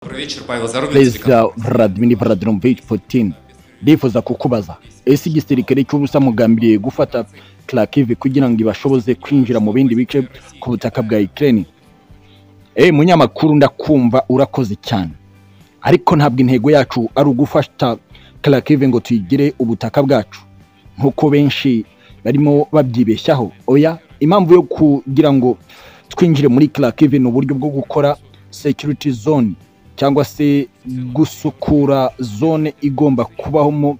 Добрый вечер, Павел Зарубин. perezida vladimir vladimirovich putin ndifuza kukubaza ese igisirikare cy'ubusa mugambiriye gufata krakive kugira ngo ibashoboze kwinjira mu bindi bice ku butaka bwa ukraine eh munyamakuru ndakumva urakoze cyane ariko ntabwo intego yacu ari ugufata krakive ngo tuyigire ubutaka bwacu nk'uko benshi barimo babyibeshyaho oya impamvu yo kugira ngo twinjire muri krakive ni uburyo bwo gukora security zone cyangwa se gusukura zone igomba kubahamo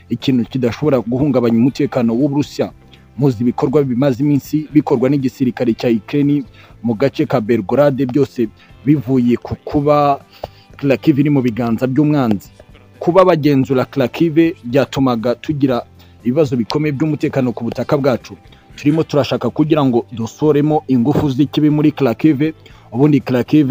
ikintu kidashobora guhungabanya umutekano w'uburusiya muzi ibikorwa bimaze iminsi bikorwa n'igisirikare cya Ukraine mu gace ka Belgorade byose bivuye ku kuba Kharkiv iri mu biganza by'umwanzi kuba bagenzura Kharkiv byatumaga tugira ibibazo bikomeye by'umutekano ku butaka bwacu turimo turashaka kugira ngo dusoremo ingufu z'ikibi muri Kharkiv ubundi Kharkiv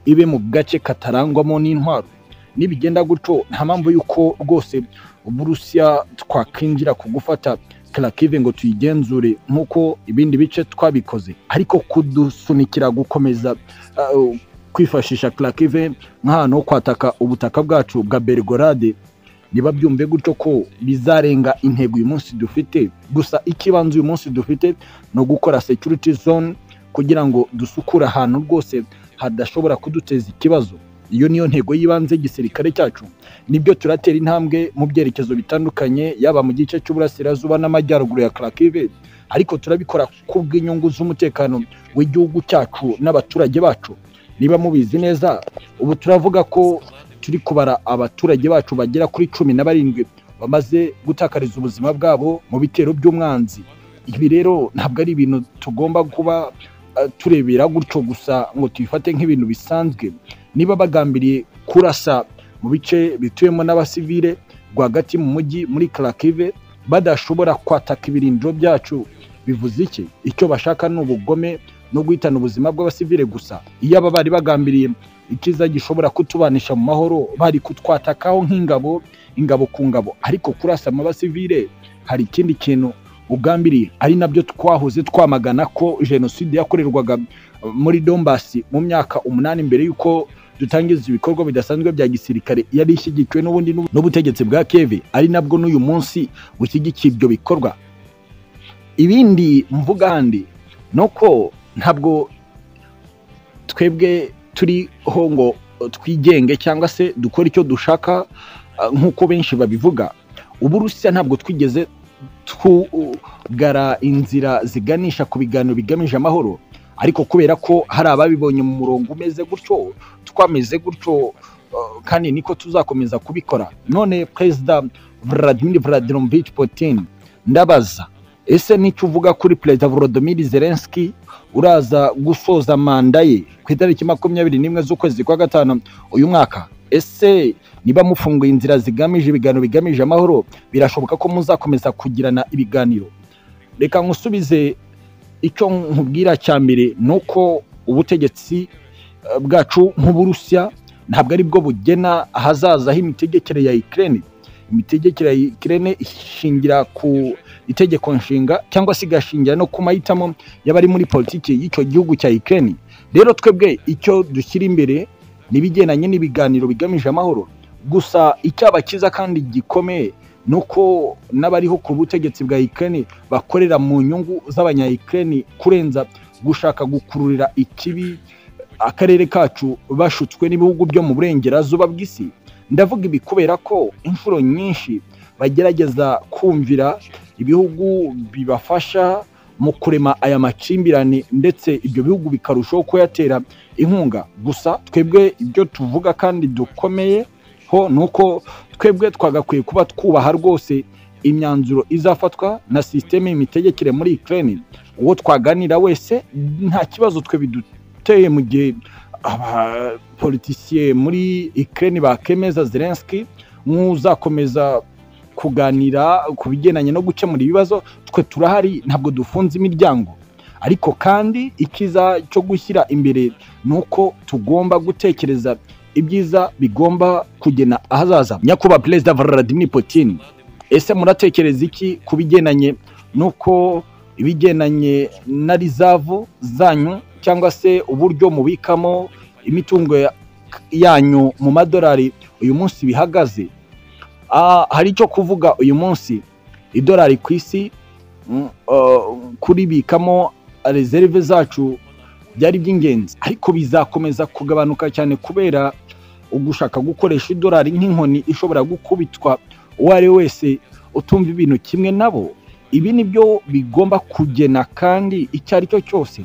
ibe mu gace katarangwamo n'intwaro nibigenda gutyo nta mpamvu y'uko rwose uburusiya twakwinjira ku gufata Kharkiv ngo tuyigenzure nk'uko ibindi bice twabikoze ariko kudusunikira gukomeza uh, kwifashisha Kharkiv nk'ahantu ho kwataka ubutaka bwacu bwa Belgorade niba byumve gutyo ko bizarenga intego uyu munsi dufite gusa ikibanza uyu munsi dufite ni ugukora security zone kugira ngo dusukure ahantu rwose hadashobora kuduteza ikibazo iyo niyo ntego y'ibanze y'igisirikare cyacu nibyo turatera intambwe mu byerekezo bitandukanye yaba mu gice cy'uburasirazuba n'amajyaruguru ya Kharkiv ariko turabikora ku bw'inyungu z'umutekano w'igihugu cyacu n'abaturage bacu niba mubizi neza ubu turavuga ko turi kubara abaturage bacu bagera kuri cumi na barindwi bamaze gutakariza ubuzima bwabo mu bitero by'umwanzi ibi rero ntabwo ari ibintu tugomba kuba uh, turebera gutyo gusa ngo tuyifate nk'ibintu bisanzwe niba bagambiriye kurasa mu bice bituyemo n'abasivile rwagati mu mujyi muri Kharkiv badashobora kwataka ibirindiro byacu bivuze iki icyo bashaka ni ubugome no guhitana ubuzima bw'abasivile gusa iyo aba bari bagambiriye ikiza gishobora kutubanisha mu mahoro bari kutwatakaho nk'ingabo ingabo ku ngabo ariko kurasa mu basivile hari ikindi kintu ugambiriye ari nabyo twahoze twamagana ko jenoside yakorerwaga muri dombasi mu myaka umunani mbere y'uko dutangiza ibikorwa bidasanzwe bya gisirikare yari ishyigikiwe n'ubundi n'ubu- n'ubutegetsi bwa keve ari nabwo n'uyu munsi bushyigikiye ibyo bikorwa ibindi mvuga handi ni uko ntabwo twebwe turiho ngo twigenge cyangwa se dukore icyo dushaka ah, nk'uko benshi babivuga uburusiya ntabwo twigeze tugara inzira ziganisha ku biganiro bigamije amahoro ariko kubera ko hari ababibonye mu murongo umeze gutyo twameze gutyo uh, kandi niko tuzakomeza kubikora none perezida vladimir vladimirovich putin ndabaza ese nicyo uvuga kuri perezida volodymyr zelensky uraza gusoza manda ye ku itariki makumyabiri n'imwe z'ukwezi kwa gatanu uyu mwaka ese niba mufunguye inzira zigamije ibiganiro bigamije amahoro birashoboka ko muzakomeza kugirana ibiganiro reka nkusubize icyo nkubwira cya mbere ni uko ubutegetsi eh, bwacu nk'uburusiya ntabwo ari bwo bugena ahazaza h'imitegekere ya Ukraine imitegekere ya Ukraine ishingira ku itegeko nshinga cyangwa se igashingira no ku mahitamo y'abari muri politiki y'icyo gihugu cya Ukraine rero twebwe icyo dushyira imbere n'ibigendanye n'ibiganiro bigamije amahoro gusa icyaba cyiza kandi gikomeye ni uko n'abariho ku butegetsi bwa Ukraine bakorera mu nyungu z'abanya Ukraine kurenza gushaka gukururira ikibi akarere kacu bashutswe n'ibihugu byo mu burengerazuba bw'isi ndavuga ibi kubera ko inshuro nyinshi bagerageza kumvira ibihugu bibafasha mu kurema aya makimbirane ndetse ibyo bihugu bikarushaho kuyatera inkunga gusa twebwe ibyo tuvuga kandi dukomeye ho ni uko twebwe twagakwiye kuba twubaha rwose imyanzuro izafatwa na sisiteme y'imitegekere muri Ukraine uwo twaganira wese nta kibazo twe biduteye mu gihe abapolitisiye muri Ukraine bakemeza Zelensky nk'uzakomeza kuganira ku bigendanye no gukemura ibibazo twe turahari ntabwo dufunze imiryango ariko kandi ikiza cyo gushyira imbere ni uko tugomba gutekereza ibyiza bigomba kugena ahazaza nyakubahwa perezida vladimir putin ese muratekereza iki ku bigendanye n'uko ibigendanye na rizavu zanyu cyangwa se uburyo mubikamo imitungo ya- yanyu mu madolari uyu munsi bihagaze Ah, hari icyo kuvuga uyu munsi idolari ku isi mm, ah, kuribikamo rezerve zacu byari iby'ingenzi ariko bizakomeza kugabanuka cyane kubera ugushaka gukoresha idolari nk'inkoni ishobora gukubitwa uwo ari we wese utumva ibintu kimwe nabo ibi ni byo bigomba kugena kandi icyo ari cyo cyose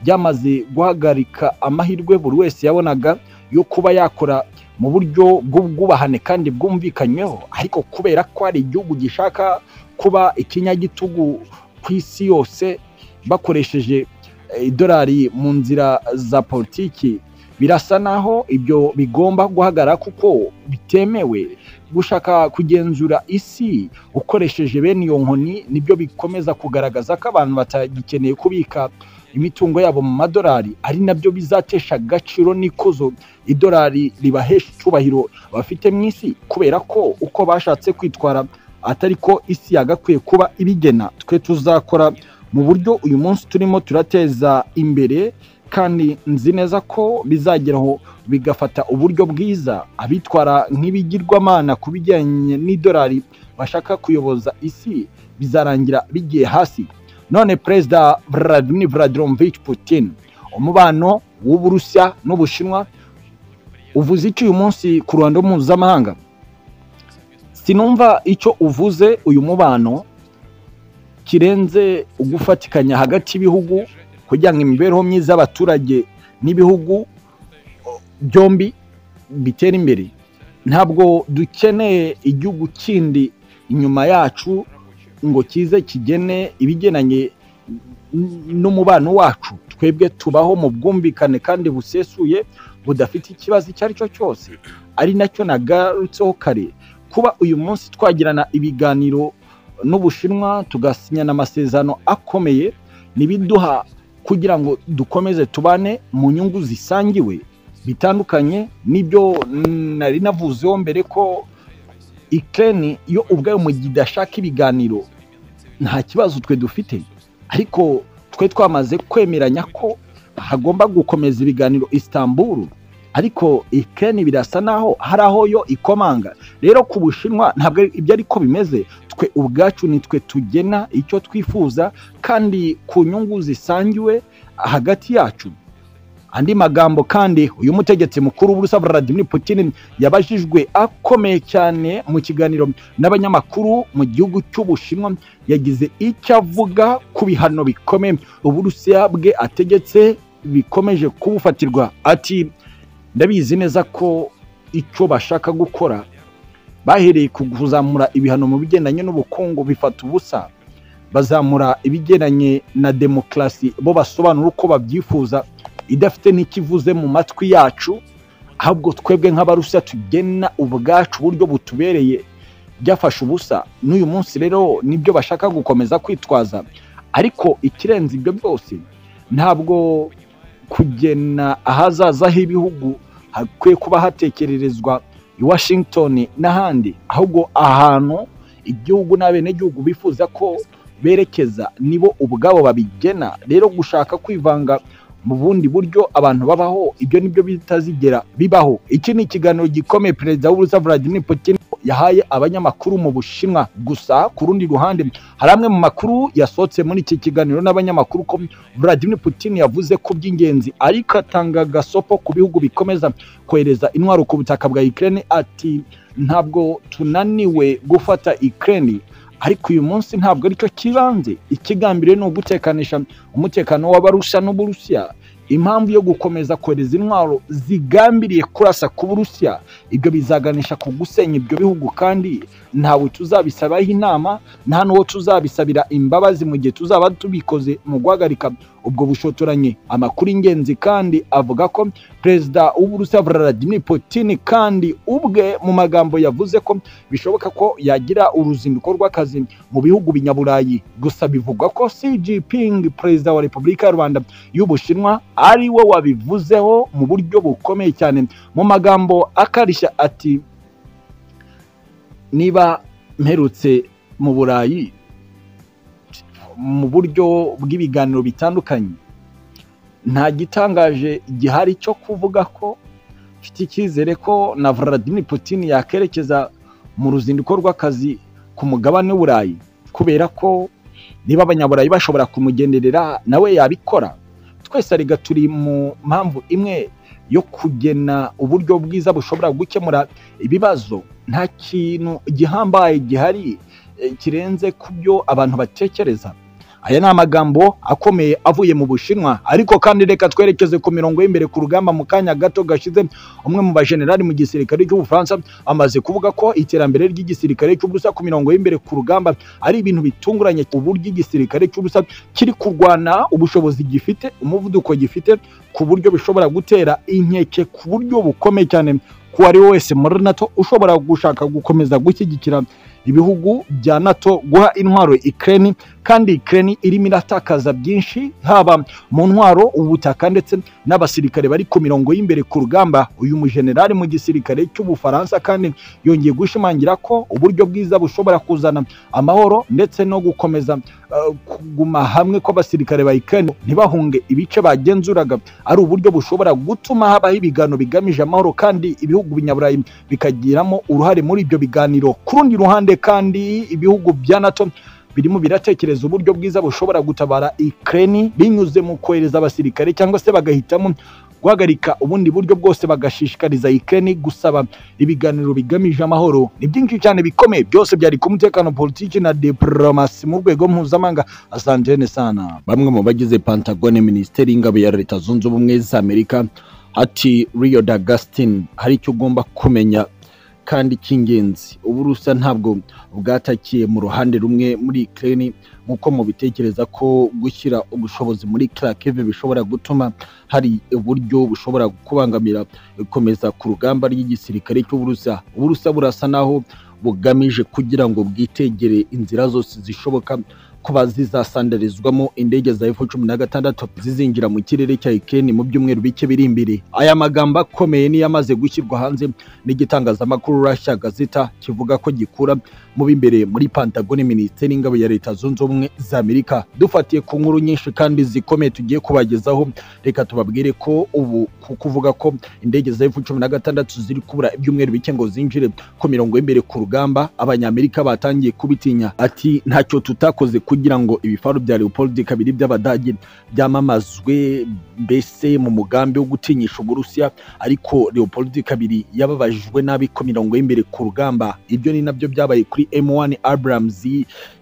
byamaze guhagarika amahirwe buri wese yabonaga yo kuba yakora mu buryo bw'ubwubahane kandi bwumvikanyweho ariko kubera ko hari igihugu gishaka kuba ikinyagitugu ku isi yose bakoresheje eh, idolari mu nzira za politiki birasa naho ibyo bigomba guhagarara kuko bitemewe gushaka kugenzura isi ukoresheje bene iyo nkoni nibyo bikomeza kugaragaza ko abantu batagikeneye kubika imitungo yabo mu madolari ari nabyo bizatesha agaciro n'ikuzo idolari ribahesha icyubahiro bafite mu isi kubera ko uko bashatse kwitwara atari ko isi yagakwiye kuba ibigena twe tuzakora mu buryo uyu munsi turimo turateza imbere kandi nzi neza ko bizageraho bigafata uburyo bwiza abitwara nk'ibigirwamana ku bijyanye n'idolari bashaka kuyoboza isi bizarangira bigiye hasi none perezida vladimir vladimirovich putin umubano w'uburusiya n'ubushinwa uvuze iki uyu munsi ku ruhando mpuzamahanga sinumva icyo uvuze uyu mubano kirenze ugufatikanya hagati y'ibihugu kugira ngo imibereho myiza y'abaturage n'ibihugu byombi bitere imbere ntabwo dukeneye igihugu kindi inyuma yacu ngo kize kigene ibigenanye n'umubano wacu twebwe tubaho mu bwumvikane kandi busesuye budafite ikibazo icyo ari cyo cyose ari nacyo nagarutseho kare kuba uyu munsi twagirana ibiganiro n'ubushinwa tugasinyana amasezerano akomeye ntibiduha kugira ngo dukomeze tubane mu nyungu zisangiwe bitandukanye n'ibyo nari navuzeho mbere ko ikeni iyo ubwayo mu gihe idashaka ibiganiro nta kibazo twe dufite ariko twe twamaze kwemeranya ko hagomba gukomeza ibiganiro Istanbul ariko ikeni birasa naho hari aho yo ikomanga rero ku bushinwa ntabwo ari- ibyo ariko bimeze twe ubwacu ni twe tugena icyo twifuza kandi ku nyungu zisangiwe hagati yacu andi magambo kandi uyu mutegetsi mukuru w'uburusiya vladimir putin yabajijwe akomeye cyane mu kiganiro n'abanyamakuru mu gihugu cy'ubushinwa yagize icyo avuga ku bihano bikomeye uburusiya bwe ategetse bikomeje kubufatirwa ati ndabizi neza ko icyo bashaka gukora bahereye ku kuzamura ibihano mu bigendanye n'ubukungu bifata ubusa bazamura ibigendanye na demokarasi bo basobanura uko babyifuza idafite n'ikivuze mu matwi yacu ahubwo twebwe nk'abarusiya tugena ubwacu uburyo butubereye byafashe ubusa n'uyu munsi rero nibyo bashaka gukomeza kwitwaza ariko ikirenze ibyo byose ntabwo kugena ahazaza h'ibihugu hakwiye kuba hatekererezwa i washington n'ahandi ahubwo ahantu igihugu n'abenegihugu bifuza ko berekeza nibo ubwabo babigena rero gushaka kwivanga mu bundi buryo abantu babaho ibyo nibyo bitazigera bibaho iki ni ikiganiro gikomeye perezida w'uburusiya vladimir putin yahaye abanyamakuru mu bushinwa gusa ku rundi ruhande hari amwe mu makuru yasohotse muri iki kiganiro n'abanyamakuru ko vladimir putin yavuze ko by'ingenzi ariko atanga agasopo ku bihugu bikomeza kohereza intwaro ku butaka bwa ukraine ati ntabwo tunaniwe gufata ukraine ariko uyu munsi ntabwo aricyo kibanze ikigambiriwe ni ugutekanisha umutekano w'abarusha n'uburusiya impamvu yo gukomeza kohereza intwaro zigambiriye kurasa ku burusiya ibyo bizaganisha ku gusenya ibyo bihugu kandi ntawe tuzabisabaho inama nta n'uwo tuzabisabira imbabazi mu gihe tuzaba tubikoze mu guhagarika ubwo bushotoranyi amakuru ingenzi kandi avuga ko perezida w'uburusiya vladimir putin kandi ubwe mu magambo yavuze ko bishoboka ko yagira uruzinduko rw'akazi mu bihugu binyaburayi gusa bivugwa ko xi jinping perezida wa repubulika y'u rwanda y'ubushinwa ari we wabivuzeho mu buryo bukomeye cyane mu magambo akarishya ati niba mperutse mu burayi mu buryo bw'ibiganiro bitandukanye nta gitangaje gihari cyo kuvuga ko mfite icyizere ko na Vladimir Putin yakerekeza mu ruzinduko rw'akazi ku mugabane w'Uburayi kubera ko niba abanyaburayi bashobora kumugenderera nawe yabikora twese arega turi mu mpamvu imwe yo kugena uburyo bwiza bushobora gukemura ibibazo nta kintu gihambaye gihari eh, kirenze ku byo abantu batekereza aya ni amagambo akomeye avuye mu bushinwa ariko kandi reka twerekeze ku mirongo y'imbere ku rugamba mu kanya gato gashize umwe mu bajenerali mu gisirikare cy'ubufaransa amaze kuvuga ko iterambere ry'igisirikare cy'ubusa ku mirongo y'imbere ku rugamba ari ibintu bitunguranye uburyo igisirikare cy'ubusa kiri kurwana ubushobozi gifite umuvuduko gifite ku buryo bishobora gutera inkeke ku buryo bukomeye cyane ku uwo ari we wese muri nato ushobora gushaka gukomeza gushyigikira ibihugu bya nato guha intwaro ikireni kandi ikireni irimo iratakaza byinshi haba mu ntwaro ubutaka ndetse n'abasirikare bari ku mirongo y'imbere ku rugamba uyu mujenerali mu gisirikare cy'ubufaransa kandi yongeye gushimangira ko uburyo bwiza bushobora kuzana amahoro ndetse no gukomeza eh, kuguma hamwe kw'abasirikare ba ikireni ntibahunge ibice bagenzuraga ari uburyo bushobora gutuma habaho ibiganiro bigamije amahoro kandi ibihugu binyaburayi bikagiramo uruhare muri ibyo biganiro ku rundi ruhande kandi ibihugu bya nato birimo biratekereza uburyo bwiza bushobora gutabara ikireni binyuze mu kohereza abasirikare cyangwa se bagahitamo guhagarika ubundi buryo bwose bagashishikariza ikireni gusaba ibiganiro bigamije amahoro ni byinshi cyane bikomeye byose byari ku mutekano politiki na diporomasi mu rwego mpuzamahanga asantene sana bamwe mu bagize pantagone minisiteri y'ingabo ya leta zunze ubumwe za amerika ati riyo dagasitini hari icyo ugomba kumenya kandi cy'ingenzi uburusa ntabwo bwatakiye mu ruhande rumwe muri ikirere nk'uko mubitekereza ko gushyira ubushobozi muri karakive bishobora gutuma hari uburyo bushobora kubangamira ikomeza ku rugamba ry'igisirikare cy'uburusa uburusa burasa naho bugamije kugira ngo bwitegere inzira zose zishoboka kuba zizasandarizwamo indege za F cumi na gatandatu zizinjira mu kirere cya Ukraine mu byumweru bike biri imbere. Aya magambo akomeye niyo amaze gushyirwa hanze n'igitangazamakuru Russia Gazeta kivuga ko gikura mu b'imbere muri Pentagon Minisiteri y'Ingabo ya Leta Zunze Ubumwe za Amerika. Dufatiye ku nkuru nyinshi kandi zikomeye tugiye kubagezaho, reka tubabwire ko ubu ku kuvuga ko indege za F cumi na gatandatu ziri kubura ibyumweru bike ngo zinjire ku mirongo y'imbere ku rugamba, Abanyamerika batangiye kubitinya. Ati ntacyo tutakoze kugira ngo ibifaru bya Leopold kabiri by'Abadage byamamazwe mbese mu mugambi wo gutinyisha Uburusiya ariko Leopold kabiri yababajwe nabi ko mirongo y'imbere ku rugamba ibyo ni nabyo byabaye kuri M1 Abrams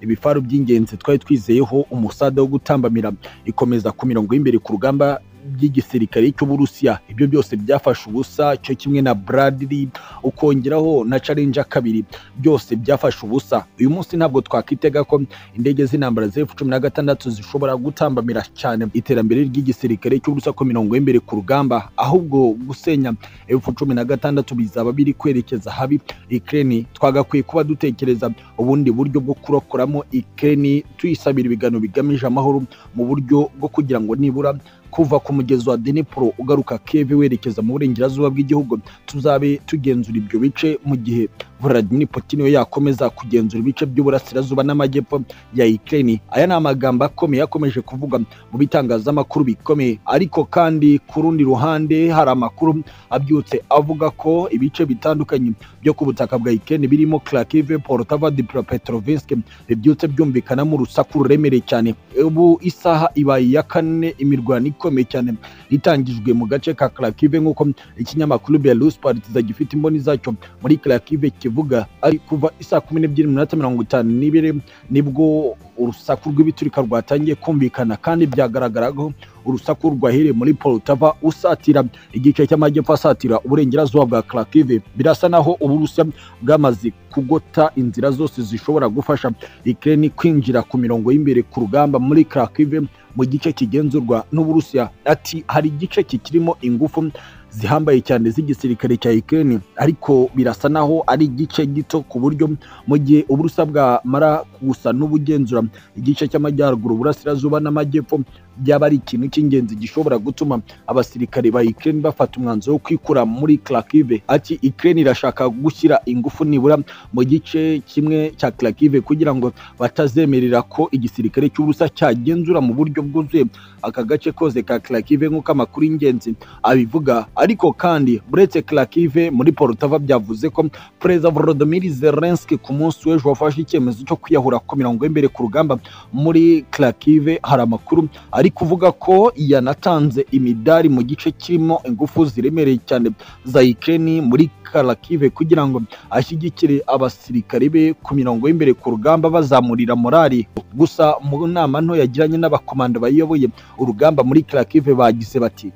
ibifaru by'ingenzi twari twizeyeho umusada wo gutambamira ikomeza ku mirongo y'imbere ku rugamba by'igisirikare cy'uburusiya ibyo byose byafashe ubusa cyo kimwe na bradley ukongeraho na challenge kabiri byose byafashe ubusa uyu munsi ntabwo twakitega ko indege z'intambara za F cumi na gatandatu zishobora gutambamira cyane iterambere ry'igisirikare cy'uburusiya ku mirongo y'imbere ku rugamba ahubwo gusenya F cumi na gatandatu bizaba biri kwerekeza habi ikireni twagakwiye kuba dutekereza ubundi buryo bwo kurokoramo ikireni tuyisabira ibiganiro bigamije amahoro mu buryo bwo kugira ngo nibura kuva ku mugezi wa Dnipro ugaruka Kiev werekeza mu burengerazuba bw'igihugu tuzabe tugenzura ibyo bice mu gihe Vladimir Putin we yakomeza kugenzura ibice by'uburasirazuba n'amajyepfo ya Ukraine aya ni amagambo akomeye yakomeje kuvuga mu bitangazamakuru bikomeye ariko kandi ku rundi ruhande hari amakuru abyutse avuga ko ibice bitandukanye byo ku butaka bwa Ukraine birimo Kharkiv, Poltava, Dnipropetrovsk bibyutse byumvikanamo urusaku ruremereye cyane ubu isaha ibaye iya kane imirwano ikomeye cyane itangijwe mu gace ka Kharkiv nk'uko ikinyamakuru Belarus Partizan gifite imboni zacyo muri Kharkiv kivuga ari kuva isaa kumi n'ebyiri n'iminota mirongo itanu n'ibiri nibwo urusaku rw'ibiturika rwatangiye kumvikana kandi byagaragaraho urusaku rwahereye muri Poltava usatira igice cy'amajyepfo asatira uburengerazuba bwa Kharkiv birasa naho Uburusiya bwamaze kugota inzira zose zishobora gufasha Ukraine kwinjira ku mirongo y'imbere ku rugamba muri Kharkiv mu gice kigenzurwa n'Uburusiya ati hari igice kikirimo ingufu zihambaye cyane z'igisirikare cya Ukraine ariko birasa naho ari igice gito ku buryo mu gihe Uburusiya bwamara gusa n'ubugenzura igice cy'amajyaruguru uburasirazuba n'amajyepfo byaba ari ikintu cy'ingenzi gishobora gutuma abasirikare ba Ukraine bafata umwanzuro wo kwikura muri Kharkiv ati Ukraine irashaka gushyira ingufu nibura mu gice kimwe cya Kharkiv kugira ngo batazemerera ko igisirikare cy'Uburusiya cyagenzura mu buryo bwuzuye aka gace kose ka Kharkiv nk'uko amakuru y'ingenzi abivuga ariko kandi buretse Kharkiv muri Poltava byavuze ko Perezida Volodymyr Zelensky ku munsi w'ejo wafashe icyemezo cyo kwiyahura ko mirongo imbere ku rugamba muri Kharkiv hari amakuru ari kuvuga ko yanatanze imidari mu gice kirimo ingufu ziremereye cyane za Ukraine muri Kharkiv kugira ngo ashyigikire abasirikare be ku mirongo y'imbere ku rugamba bazamurira morali gusa mu nama nto yagiranye n'abakomando bayoboye urugamba muri Kharkiv bagize bati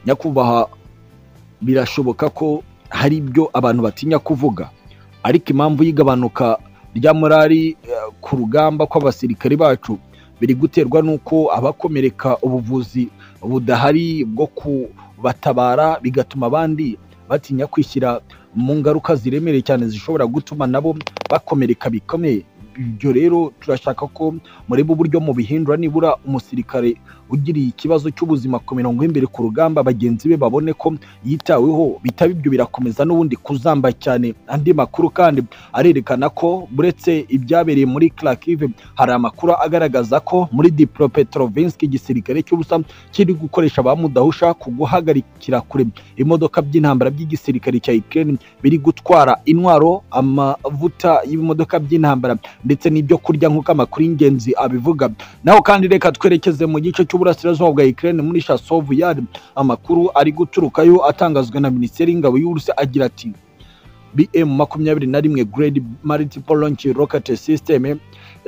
nyakubahwa birashoboka ko hari ibyo abantu batinya kuvuga ariko impamvu y'igabanuka rya morali eh, ku rugamba kw'abasirikare bacu biri guterwa n'uko abakomereka ubuvuzi budahari bwo kubatabara bigatuma abandi batinya kwishyira mu ngaruka ziremereye cyane zishobora gutuma nabo bakomereka bikomeye ibyo rero turashaka ko mureba uburyo mubihindura nibura umusirikare ugiriye ikibazo cy'ubuzima ku mirongo y'imbere ku rugamba bagenzi be babone ko yitaweho bitaba ibyo birakomeza n'ubundi kuzamba cyane andi makuru kandi arerekana ko buretse ibyabereye muri Kharkiv hari amakuru agaragaza ko muri Dnipropetrovsk igisirikare cy'ubusa kiri gukoresha abamudahusha ku guhagarikira kure imodoka by'intambara by'igisirikare cya Ukraine biri gutwara intwaro amavuta y'ibimodoka by'intambara ndetse n'ibyo kurya nk'uko amakuru y'ingenzi abivuga naho kandi reka twerekeze mu gice cy'uburasirazuba bwa Ukraine muri Chasov Yard amakuru ari guturukayo atangazwa na Minisiteri y'Ingabo y'Uburusiya agira ati BM makumyabiri na rimwe grade multiple launch rocket system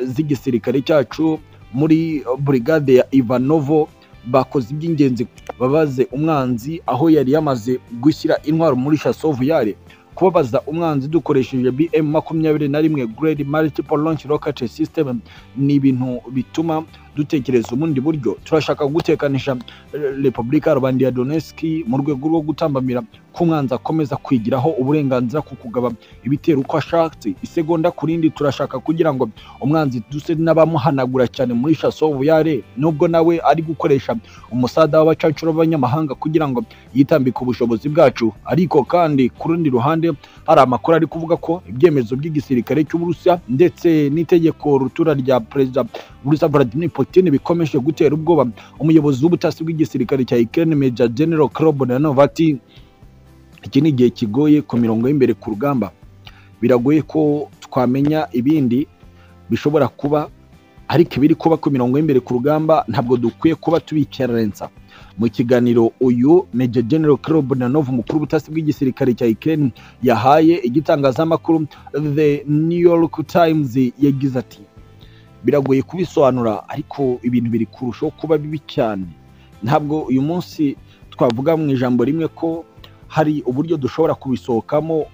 z'igisirikare cyacu muri brigade ya Ivanovo bakoze iby'ingenzi babaze umwanzi aho yari yamaze gushyira intwaro muri Chasov Yard kubabaza umwanzi dukoresheje BM makumyabiri na rimwe grade multiple launch rocket system ni ibintu bituma dutekereza ubundi buryo turashaka gutekanisha eh, Repubulika ya Rubanda ya Donetsk mu rwego rwo gutambamira ko umwanzi akomeza kwigiraho uburenganzira ku kugaba ibitero uko ashatse isegonda ku rindi turashaka kugira ngo umwanzi duse n'abamuhanagura cyane muri Chassov yare nubwo nawe ari gukoresha umusada w'abacancuro b'abanyamahanga kugira ngo yitambike ubushobozi bwacu ariko kandi ku rundi ruhande hari amakuru ari kuvuga ko ibyemezo by'igisirikare cy'Uburusiya ndetse n'itegeko rutura rya Perezida Uburusiya Vladimir Putin bikomeje gutera ubwoba umuyobozi w'ubutasi bw'igisirikare cya Ukraine Major General Krobonanov ati iki ni igihe kigoye ku mirongo y'imbere ku rugamba biragoye ko twamenya ibindi bishobora kuba ariko ibiri kuba ku mirongo y'imbere ku rugamba ntabwo dukwiye kuba tubikerensa mu kiganiro uyu Major General Krobonanov umukuru w'ubutasi bw'igisirikare cya Ukraine yahaye igitangazamakuru The New York Times yagize ati biragoye kubisobanura ariko ibintu biri kurushaho kuba bibi cyane ntabwo uyu munsi twavuga mu ijambo rimwe ko hari uburyo dushobora kubisohokamo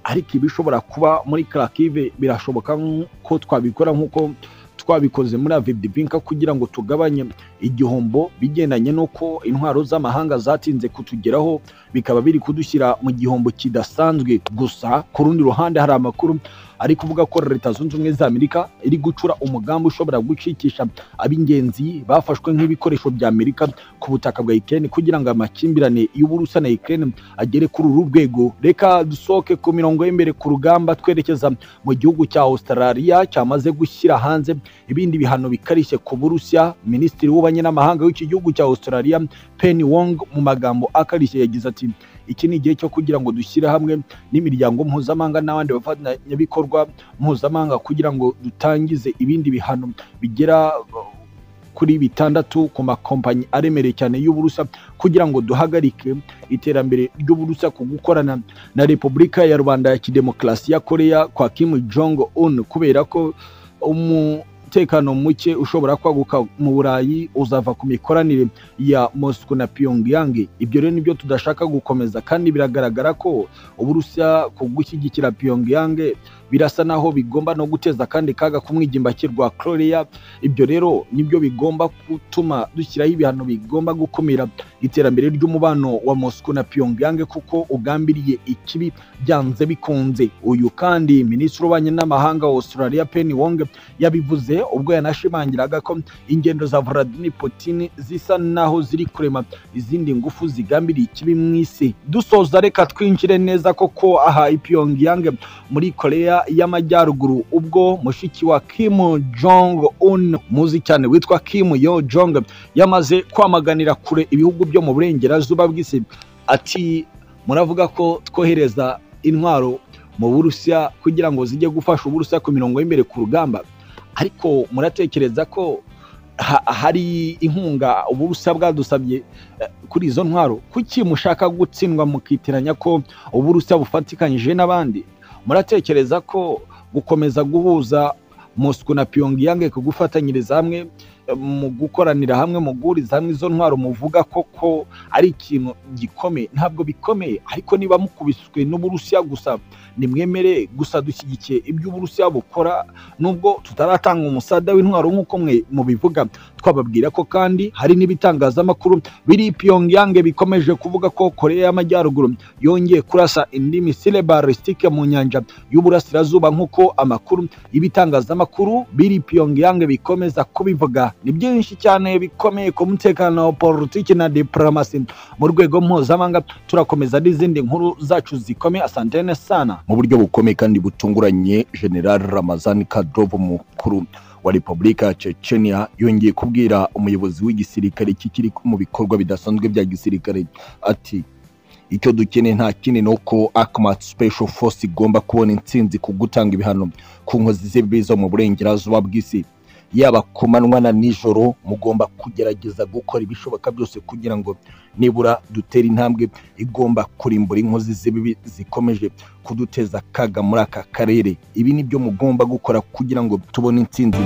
ariko ibishobora kuba muri Kharkiv birashoboka ko twabikora nk'uko twabikoze muri Avdiivka kugira ngo tugabanye igihombo bigendanye n'uko intwaro z'amahanga zatinze kutugeraho bikaba biri kudushyira mu gihombo kidasanzwe gusa ku rundi ruhande hari amakuru ari kuvuga ko leta zunze ubumwe za Amerika iri gucura umugambi ushobora gucikisha ab'ingenzi bafashwe nk'ibikoresho bya Amerika ku butaka bwa Ukraine kugira ngo amakimbirane y'Uburusiya na Ukraine agere kuri uru rwego reka dusohoke ku mirongo y'imbere ku rugamba twerekeza mu gihugu cya Australia cyamaze gushyira hanze ibindi bihano bikarishye ku Burusiya Minisitiri w'ububanyi n'amahanga w'iki gihugu cya Australia Penny Wong mu magambo akarishye yagize ati iki ni igihe cyo kugira ngo dushyire hamwe n'imiryango mpuzamahanga n'abandi bafatanyabikorwa mpuzamahanga kugira ngo dutangize ibindi bihano bigera uh, kuri bitandatu ku makompanyi aremereye cyane y'uburusa kugira ngo duhagarike iterambere ry'uburusa ku gukorana na repubulika ya rubanda ya kidemokarasi ya koreya kwa kim jong un kubera ko umu umutekano muke ushobora kwaguka mu burayi uzava ku mikoranire ya Moscow na Pyongyang ibyo rero nibyo tudashaka gukomeza kandi biragaragara ko uburusiya ku gushyigikira Pyongyang birasa naho bigomba no guteza kandi kaga ku mwigimbakirwa Korea ibyo rero nibyo bigomba gutuma dushyiraho ibihano bigomba gukumira iterambere ry'umubano wa Moscow na Pyongyang kuko ugambiriye ikibi byanze bikunze uyu kandi minisitiri w'ububanyi n'amahanga wa Australia Penny Wong yabivuze ubwo yanashimangiraga ko ingendo za Vladimir Putin zisa naho ziri kurema izindi ngufu zigambiriye ikibi mu isi dusoza reka twinjire neza koko aha i Pyongyang muri Korea y'Amajyaruguru ubwo mushiki wa Kim Jong Un muzi cyane witwa Kim Yo Jong yamaze kwamaganira kure ibihugu byo mu burengerazuba bw'isi ati muravuga ko twohereza intwaro mu burusiya kugira ngo zijye gufasha uburusiya ku mirongo y'imbere ku rugamba ariko muratekereza ko ha- hari inkunga uburusiya bwadusabye eh, kuri izo ntwaro kuki mushaka gutsindwa mukitiranya ko uburusiya bufatikanyije n'abandi muratekereza ko gukomeza guhuza moscou na pyongyang ku gufatanyiriza hamwe eh, mu gukoranira hamwe mu guhuriza hamwe izo ntwaro muvuga koko ari ikintu gikomeye ntabwo bikomeye ariko niba mukubiswe n'uburusiya gusa nimwemere gusa dushyigikiye ibyo uburusiya bukora nubwo tutaratanga umusada w'intwaro nk'uko mwe mubivuga twababwira ko kandi hari n'ibitangazamakuru biri i pyongyang bikomeje kuvuga ko korea y'amajyaruguru yongeye kurasa indi misile balisitike mu nyanja y'uburasirazuba nk'uko amakuru y'ibitangazamakuru biri i pyongyang bikomeza kubivuga ni byinshi cyane bikomeye ku mutekano wa politiki na diplomasi mu rwego mpuzamahanga turakomeza n'izindi nkuru zacu zikomeye asantene sana mu buryo bukomeye kandi butunguranye general ramazani kadrovo mukuru wa repubulika ya chechenia yongeye kubwira umuyobozi w'igisirikare kikiri mu bikorwa bidasanzwe bya gisirikare ati icyo dukeneye nta kindi ni uko akmat special force igomba kubona intsinzi ku gutanga ibihano ku nkozi z'ibibi zo mu burengerazuba bw'isi yaba ku manywa na nijoro mugomba kugerageza gukora ibishoboka byose kugira ngo nibura dutere intambwe igomba kurimbura inkozi z'ibibi zikomeje kuduteza akaga muri aka karere ibi ni byo mugomba gukora kugira ngo tubone intsinzi